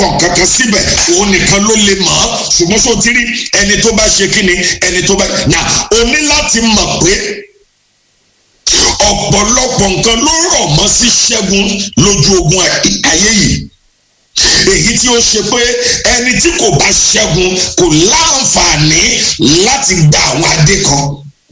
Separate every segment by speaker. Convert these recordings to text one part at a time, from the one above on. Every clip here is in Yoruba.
Speaker 1: kọ̀ kankan síbẹ̀ òun nìkan ló lè mọ̀ ọ́ ṣùgbọ́n sọ ti rí ẹni tó bá ṣe kí ni ẹni tó bá nà o ní láti mọ̀ pé ọ̀pọ̀lọpọ̀ nǹkan ló rọ̀ mọ́ sí ṣẹ́gun lójú ogun ayé yìí èyí tí ó ṣe pé ẹni tí kò bá ṣẹ́gun kò láǹfààní láti gba àwọn adé kan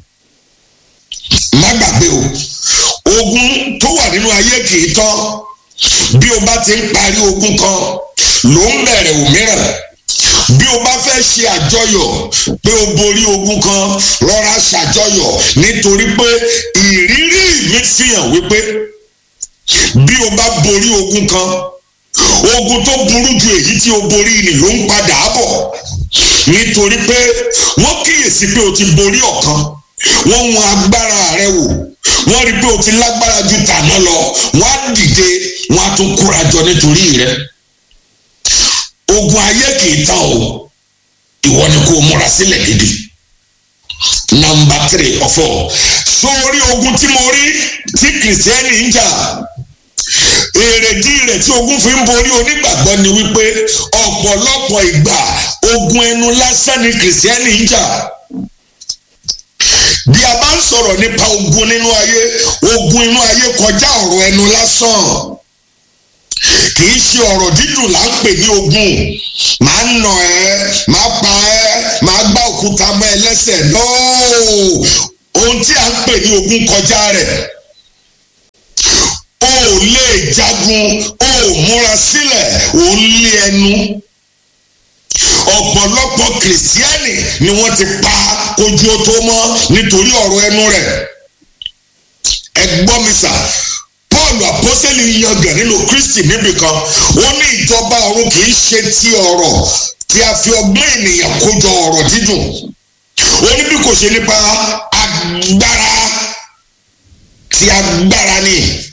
Speaker 1: má gbàgbé o ogun tó wà nínú ayé kì í tán bí o bá ti ń parí ogun kan ló ń bẹ̀rẹ̀ òmíràn bí o bá fẹ́ ṣe àjọyọ̀ pé o borí ogun kan rọra ṣàjọyọ̀ nítorí pé ìrírí mi fi hàn wípé bí o bá borí ogun kan ogun tó burú ju èyí tí o borí ni ló ń padà bọ̀ nítorí pé wọ́n kíyèsí pé o ti borí ọ̀kan wọ́n wọn agbára rẹ wò wọ́n rí pé o ti lágbára ju tàná lọ wọ́n á dìde wọ́n á tún kóra jọ nítorí rẹ ogun ayé kì í tán o ìwọ ni kò múra sílẹ̀ gidi nọ́mbà three ọ̀fọ̀ sórí ogun tí mo rí tí kìrìsìtẹ́nì ń jà èrèdí rẹ̀ tí ogun fi ń borí onígbàgbọ́ ni wípé ọ̀pọ̀lọpọ̀ ìgbà ogun ẹnu lásán ni kìrìsìtẹ́nì ń jà bí a bá ń sọ̀rọ̀ nípa ogun nínú ayé ogun inú ayé kọjá ọ̀rọ̀ ẹnu lásán kì í ṣe ọ̀rọ̀ dídùn là ń pè ní ogun màá nà ẹ́ màá pa ẹ́ màá gbá òkúta mọ́ ẹ lẹ́sẹ̀ nóò ohun tí a ń pè ní ogun kọjá rẹ̀ o ò lè jagun o ò múra sílẹ̀ o ń lé ẹnu ọ̀pọ̀lọpọ̀ kìrìsìtẹ́nì ni wọ́n ti pa kojú ó tó mọ́ nítorí ọ̀rọ̀ ẹnu rẹ̀ ẹ gbọ́ mi sà paul apọ́sẹ́lì yangàn nínú kristi níbì kan ó ní ìjọba ọ̀run kì í ṣe ti ọ̀rọ̀ tí a fi ọgbọ́n ènìyàn kójọ ọ̀rọ̀ dídùn ó ní bí kò ṣe nípa agbára ti agbára ni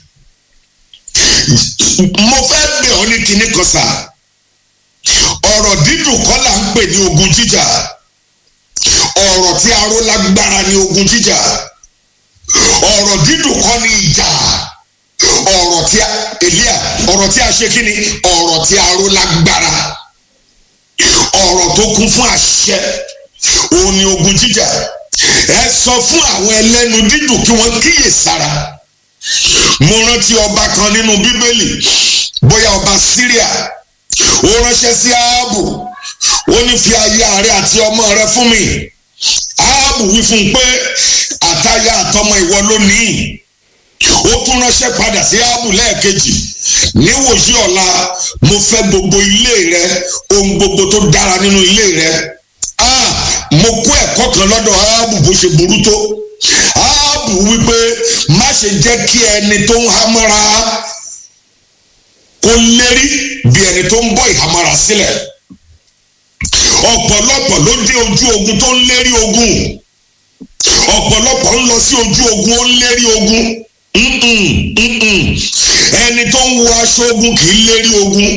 Speaker 1: mo fẹ́ bẹ̀ ọ́ ní kinní kan sà ọ̀rọ̀ dídùn kọ́ là ń pè ní ogun jíjà ọ̀rọ̀ tí aró lágbára ní ogun jíjà ọ̀rọ̀ dídùn kọ́ ní ìjà ọ̀rọ̀ tí a elia ọ̀rọ̀ tí a ṣe kí ni ọ̀rọ̀ tí aró lágbára ọ̀rọ̀ tó kún fún àṣẹ òun ni ogun jíjà ẹ sọ fún àwọn ẹlẹ́nu dídùn kí wọ́n kíyè sára mo rántí ọba kan nínú bíbélì bóyá ọba síríà ó ránṣẹ́ sí áábù ó ní fi aya rẹ àti ọmọ rẹ fún mi áábù wí fún un pé àtaya àtọmọ ìwọ ló ní ó tún ránṣẹ́ padà sí áábù lẹ́ẹ̀kejì níwòsí ọ̀la mo fẹ́ gbogbo ilé rẹ ohun gbogbo tó dára nínú ilé rẹ ah mo kó ẹ̀kọ́ kan lọ́dọ̀ áábù bó ṣe burú tó áábù wípé má ṣe jẹ́ kí ẹni tó ń hámọ́ra kó lérí bí ẹni tó ń bọ́ ìhámọ́ra sílẹ̀ ọ̀pọ̀lọpọ̀ ló dé ojú ogun tó ń lérí ogun ọ̀pọ̀lọpọ̀ ń lọ sí ojú ogun ó ń lérí ogun ẹni tó ń wọ aṣọ ogun kì í lérí ogun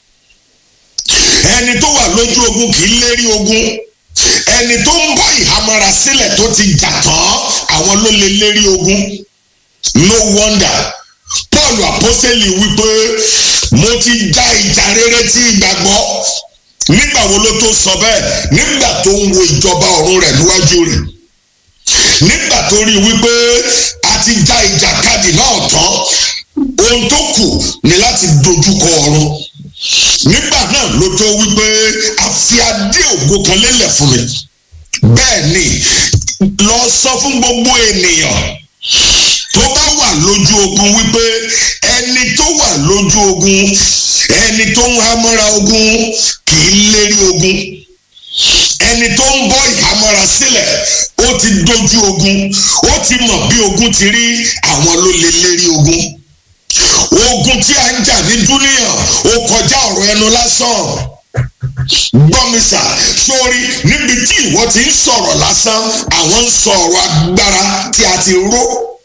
Speaker 1: ẹni tó wà lójú ogun kì í lérí ogun ẹni tó ń bọ́ ìhámọ́ra sílẹ̀ tó ti jà tán àwọn ló lè lérí ogun no wonder paul apostoli wípé mo ti já ìjà rere tí ìgbàgbọ́ nígbà wo ló tó sọ bẹ́ẹ̀ nígbà tó ń wo ìjọba ọ̀run rẹ̀ níwájú rẹ̀ nígbà tó rí wípé a ti já ìjàkadì náà tán ohun tó kù ni láti dojúkọ ọ̀run nígbà náà ló tó wípé a fi adé ògo kan lélẹ̀ fún mi bẹ́ẹ̀ ni lọ sọ fún gbogbo ènìyàn tó bá wà lójú ogun wípé ẹni tó wà lójú ogun ẹni tó ń hámọ́ra ogun kì í lérí ogun ẹni tó ń bọ́ ìhámọ́ra sílẹ̀ ó ti dojú ogun ó ti mọ̀ bí ogun ti rí àwọn ló lè lérí ogun ogun tí a ń jà ní dúníyàn ó kọjá ọ̀rọ̀ ẹnu lásán gbọ́mísà sórí níbi tí ìwọ ti ń sọ̀rọ̀ lásán àwọn ń sọ ọ̀rọ̀ agbára tí a ti ró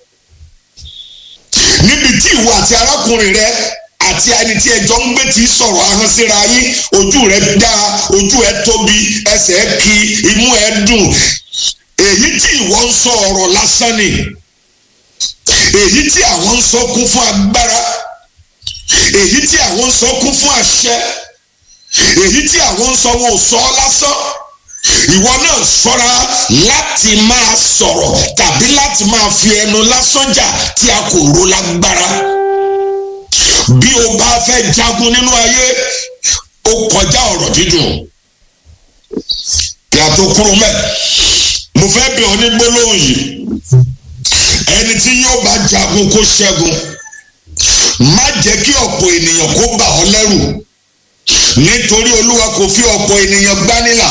Speaker 1: níbi tí ìwọ àti arákùnrin rẹ àti ẹni tí ẹjọ́ ń gbé tí sọ̀rọ̀ ahọ́n síra yín ojú rẹ dá ojú ẹ tóbi ẹsẹ̀ kí imú ẹ dùn èyí tí ìwọ ń sọ ọ̀rọ̀ lásán ni èyí tí àwọn ń sọ kún fún agbára èyí tí àwọn ń sọ kún fún àṣẹ èyí tí àwọn ń sọ wọn ò sọ ọ́ lásán ìwọ náà ṣọ́ra láti máa sọ̀rọ̀ tàbí láti máa fi ẹnu lásán jà tí a kò ro lágbára bí o bá fẹ́ jagun nínú ayé ó kọjá ọ̀rọ̀ dídùn kí a tó kúrò mẹ́ mo fẹ́ bẹ̀ ọ́ ní gbólóhùn yìí ẹni tí yóò bá jagun kó ṣẹ́gun má jẹ́ kí ọ̀pọ̀ ènìyàn kó bà ọ́ lẹ́rù nítorí olúwa kò fi ọ̀pọ̀ ènìyàn gbánilà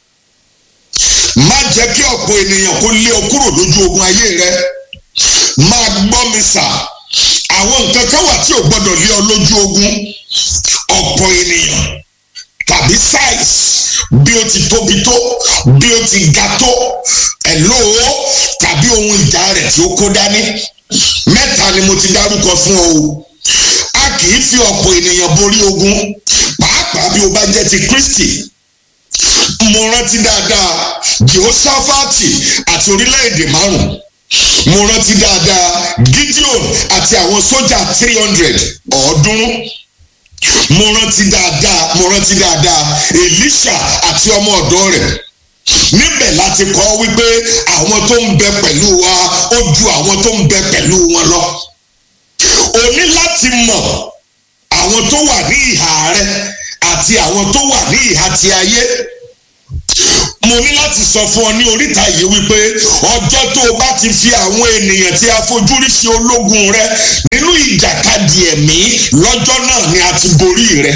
Speaker 1: má jẹ́ kí ọ̀pọ̀ ènìyàn kó lé ọ kúrò lójú ogun ayé rẹ máa gbọ́ mi sà àwọn nǹkan kan wà tí ò gbọ́dọ̀ lé ọ lójú ogun ọ̀pọ̀ ènìyàn tàbí size bí ó ti tóbi tó bí ó ti ga tó ẹ̀lò tàbí ohun ìjà rẹ̀ tí ó kó dání mẹ́ta ni mo ti dárúkọ fún ọ o a kì í fi ọ̀pọ̀ ènìyàn borí ogun pàápàá bí o bá jẹ́ ti Kristi mo rántí dáadáa Jehoshaphati àti orílẹ̀-èdè márùn mo rántí dáadáa Gideon àti àwọn sójà three hundred ọ̀ọ́dúnrún mo rántí dáadáa mo rántí dáadáa Elisha àti ọmọ ọ̀dọ́ rẹ̀ níbẹ̀ láti kọ́ wípé àwọn tó ń bẹ pẹ̀lú wa ó ju àwọn tó ń bẹ pẹ̀lú wọn lọ o ní láti mọ̀ àwọn tó wà ní ìhà rẹ àti àwọn tó wà ní ìhà ti ayé mo ní láti sọ fún ọ ní oríta yìí wípé ọjọ́ tó o bá ti fi àwọn ènìyàn tí a fojú rí ṣe ológun rẹ nínú ìjàkadì ẹ̀mí lọ́jọ́ náà ni a ti borí rẹ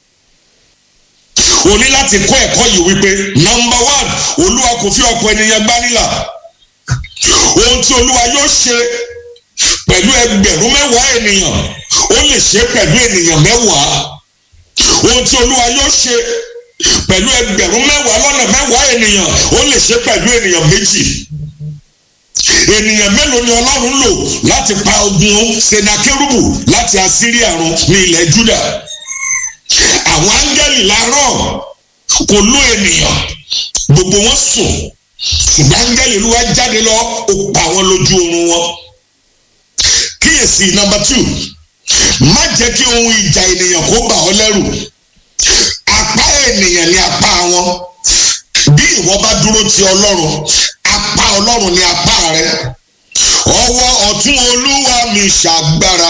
Speaker 1: o ní láti kọ́ ẹ̀kọ́ yìí wípé number one olúwa kò fi ọ̀pọ̀ ènìyàn gbánilà ohun tí olúwa yóò ṣe pẹ̀lú ẹgbẹ̀rún mẹ́wàá ènìyàn ó lè ṣe pẹ̀lú ènìyàn mẹ́wàá ohun tí olúwa yóò ṣe pẹ̀lú ẹgbẹ̀rún mẹ́wàá lọ́nà mẹ́wàá ènìyàn ó lè ṣe pẹ̀lú ènìyàn méjì ènìyàn mélòó ni ọlọ́run lò láti pa ogun senakérúbù láti asíríà run ní ilẹ̀ júdà àwọn áńgẹ́lì láàárọ̀ kò ló ènìyàn gbogbo wọn sùn ṣùgbọ́n áńgẹ́lì olúwa jáde lọ ó pa wọn lójú oorun wọn kíyèsí number two má jẹ́ kí ohun ìjà ènìyàn kó bà ọ́ lẹ́rù apá ènìyàn ni apá wọn bí ìwọ bá dúró ti ọlọ́run apá ọlọ́run ni apá rẹ ọwọ́ ọ̀tún olúwa mi ṣàgbára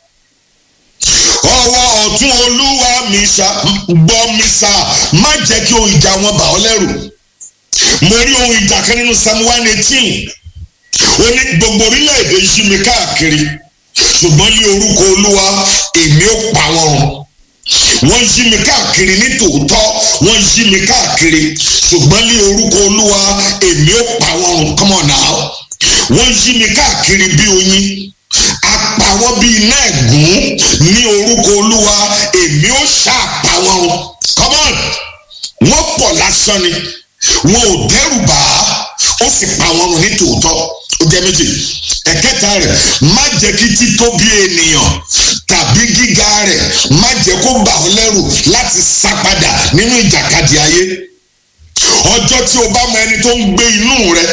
Speaker 1: ọwọ́ ọ̀tún olúwa mi ṣá gbọ́ mi sá má jẹ́ kí ohun ìjà wọn bà ọ́ lẹ́rù mo rí ohun ìjà kan nínú psalm one eighteen ó ní gbogbo orílẹ̀-èdè yí mi káàkiri ṣùgbọ́n ní orúkọ olúwa èmi ó pa wọn run wọ́n yí mi káàkiri ní tòótọ́ wọ́n yí mi káàkiri ṣùgbọ́n ní orúkọ olúwa èmi ó pa wọn run come on now wọ́n yí mi káàkiri bí oyin apá wọn bí iná ẹ̀gún ní orúkọ olúwa èmi ó ṣàpá wọn run come on wọ́n pọ̀ lásán ni wọn ò dẹ́rù bà á ó sì pa wọn run ní tòótọ́ ó jẹ́ méjì ẹ̀kẹta rẹ̀ má jẹ́ kí títóbi ènìyàn tàbí gíga rẹ̀ má jẹ́ kó bà ọ́ lẹ́rù láti sá padà nínú ìjàkadì ayé ọjọ́ tí o bá mọ ẹni tó ń gbé inú rẹ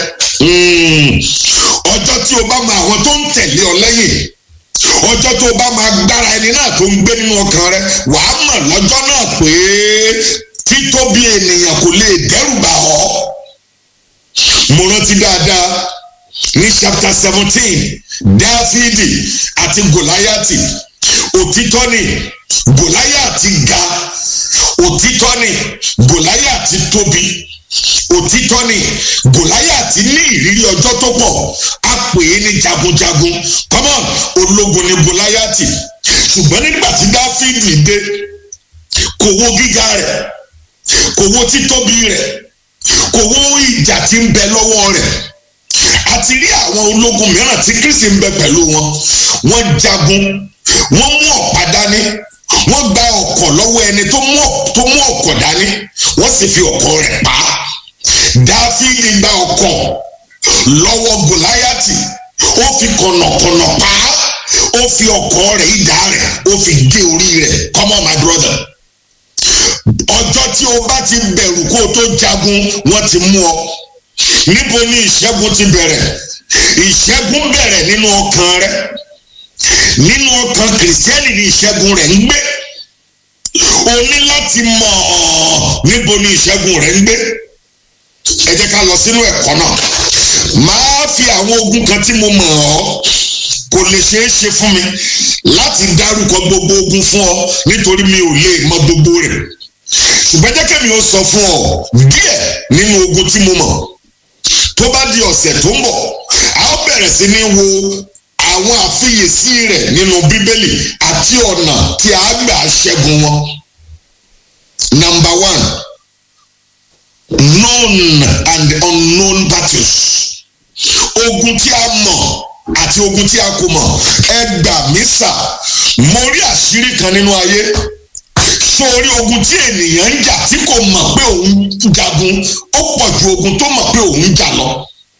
Speaker 1: ọjọ́ tí o bá mọ àwọn tó ń tẹ̀lé ọ lẹ́yìn ọjọ́ tó o bá mọ agbára ẹni náà tó ń gbé nínú ọkàn rẹ wàá mọ̀ lọ́jọ́ náà pé títóbi ènìyàn kò lè dẹ́rù bà ọ́ mo rántí dáadáa ní chapter seventeen dáfídì àti gòláyàtì òtítọ́ ni gòláyàtì ga òtítọ́ ni gòláyàtì tóbi òtítọ́ ni gòláyàtì ní ìrírí ọjọ́ tó pọ̀ a pè é ní jagunjagun come on ológun ni gòláyàtì ṣùgbọ́n nígbà tí dáfídì dé kò wo gíga rẹ̀ kò wo títóbi rẹ̀ kò wo ìjà tí ń bẹ lọ́wọ́ rẹ̀ àti rí àwọn ológun mìíràn tí kristi ń bẹ pẹ̀lú wọn wọ́n jagun wọ́n mú ọ̀pá dání wọ́n gba ọ̀kọ̀ lọ́wọ́ ẹni tó mú ọ̀kọ̀ dání wọ́n sì fi ọ̀kọ̀ rẹ̀ pa á dáfídì gba ọ̀kọ̀ lọ́wọ́ gòláyàtì ó fi kọ̀nàkọ̀nà pa á ó fi ọ̀kọ̀ rẹ̀ idà rẹ̀ ó fi gé orí rẹ̀ come on my brother ọjọ́ tí o bá ti bẹ̀rù kó o tó jagun wọ́n ti mú ọ níbo ni ìṣẹ́gun ti bẹ̀rẹ̀ ìṣẹ́gun bẹ̀rẹ̀ nínú ọkàn rẹ nínú ọkàn kìrìsìtẹ́nì ni ìṣẹ́gun rẹ̀ ń gbé o ní láti mọ̀ ọ́ níbo ni ìṣẹ́gun rẹ̀ ń gbé ẹ jẹ́ ká lọ sínú ẹ̀kọ́ náà máa fi àwọn ogun kan tí mo mọ̀ ọ́ kò lè ṣeé ṣe fún mi láti dárúkọ gbogbo ogun fún ọ nítorí mi ò lè mọ gbogbo rẹ̀ ṣùgbọ́n jẹ́ kẹ́mi ó sọ fún ọ díẹ̀ nínú ogun tí mo mọ̀ tó bá di ọ̀sẹ̀ tó ń bọ̀ a ó bẹ̀rẹ̀ sí ní wo àwọn àfiyèsí rẹ̀ nínú bíbélì àti ọ̀nà tí a gbà ṣẹ́gun wọn. number one known and unknown battles ogun tí a mọ̀ àti ogun tí a kò mọ̀ ẹ gbà mí sà mo rí àṣírí kan nínú ayé sórí ogun tí ènìyàn ń jà tí kò mọ̀ pé òun jagun ó pọ̀ ju ogun tó mọ̀ pé òun jà lọ.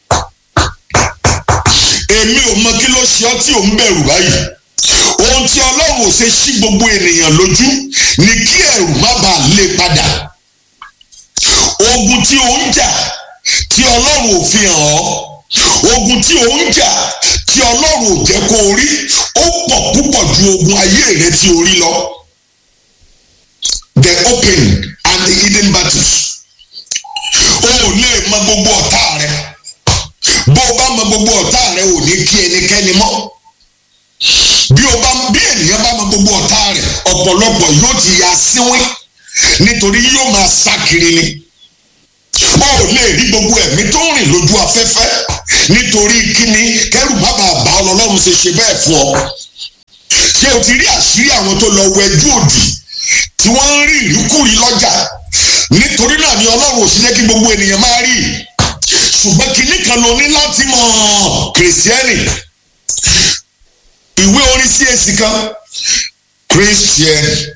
Speaker 1: èmi ò mọ kí ló ṣe ọ́ tí òun bẹ̀rù báyìí ohun tí ọlọ́run ò ṣe ṣí gbogbo ènìyàn lójú ni kí ẹ̀rù má bàa lé padà ogun tí ò ń jà tí ọlọ́run ò fi hàn ọ́ ogun tí ò ń jà tí ọlọ́run ò jẹ́ kó o rí ó pọ̀ púpọ̀ ju ogun ayé rẹ tí o rí lọ the open and the hidden battles o ò lè mọ gbogbo ọ̀tá rẹ bó o bá mọ gbogbo ọ̀tá rẹ ò ní kí ẹnikẹ́ni mọ́ bí o bá bí ènìyàn bá mọ gbogbo ọ̀tá rẹ ọ̀pọ̀lọpọ̀ yóò ti ya síwín nítorí yóò máa sá kiri ni o ò lè rí gbogbo ẹ̀mí tó ń rìn lójú afẹ́fẹ́ nítorí kíni kẹ́rù má bàa bá ọlọ́run ṣe ṣe bẹ́ẹ̀ fún ọ ṣé o ti rí àṣírí àwọn tó lọ wẹjú òdì tí wọ́n ń rí ìríkùrí lọ́jà nítorí náà ni ọlọ́run ò sí jẹ́ kí gbogbo ènìyàn máa rí ṣùgbọ́n kinní kan ló ní láti mọ̀ kìrìsìtẹ́nì ìwé orin sí èsì kan christian